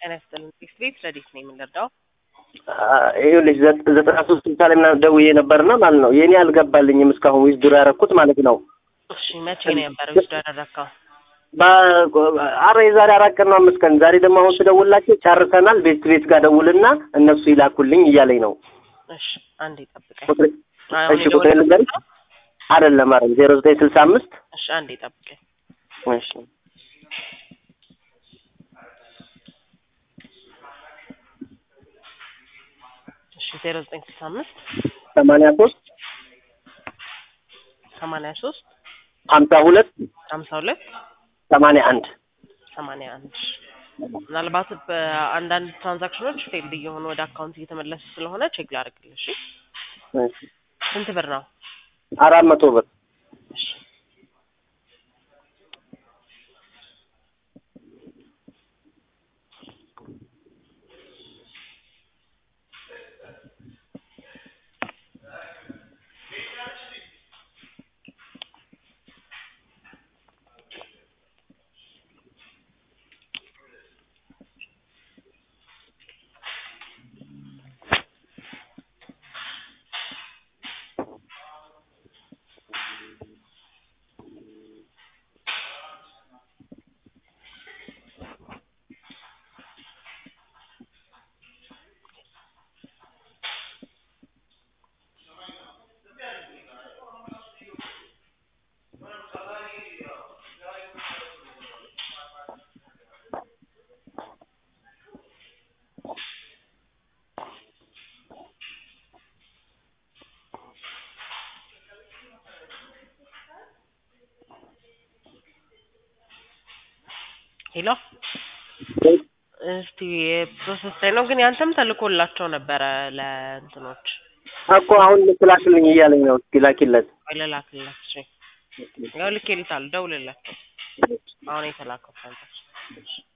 ጤና ይስጥልን። ቴክስት ቤት ረዲት ነው የምንረዳው። ይኸውልሽ ዘጠና ሶስት ስልሳ ላይ ምናምን ደውዬ ነበርና ማለት ነው የኔ አልገባልኝም እስካሁን ዊዝድሮ ያደረኩት ማለት ነው። እሺ መቼ ነው የነበረ ውስጥ ያደረግከው? አረ የዛሬ አራት ቀን ነው አምስት ቀን። ዛሬ ደግሞ አሁን ስደውላቸው ጨርሰናል፣ ቤት ቤት ጋር ደውልና እነሱ ይላኩልኝ እያለኝ ነው። እሺ አንዴ ጠብቀኝ። ቁጥሬ አሁን እሺ ቁጥሬ ልንገርሽ? የደወልኩት ነው? አይደለም አረ ዜሮ ዘጠኝ ስልሳ አምስት እሺ አንዴ ጠብቀኝ። እሺ እሺ ዜሮ ዘጠኝ ስልሳ አምስት ሰማንያ ሶስት ሰማንያ ሶስት ሀምሳ ሁለት ሀምሳ ሁለት ሰማንያ አንድ ሰማንያ አንድ ምናልባት በአንዳንድ ትራንዛክሽኖች ፌልድ እየሆኑ ወደ አካውንት እየተመለሱ ስለሆነ ቼክ ላድርግልሽ። እሺ እሺ ስንት ብር ነው? አራት መቶ ብር እሺ ሄሎ እስቲ ፕሮሰስ ላይ ነው ግን ያንተም ተልኮላቸው ነበረ ለእንትኖች እኮ አሁን ልክላክልኝ እያለኝ ነው። እስኪ ላኪለት። ወይ ልላክላቸው ያው ልኬልታለሁ ደውልላቸው አሁን የተላከው ትራንዛክሽን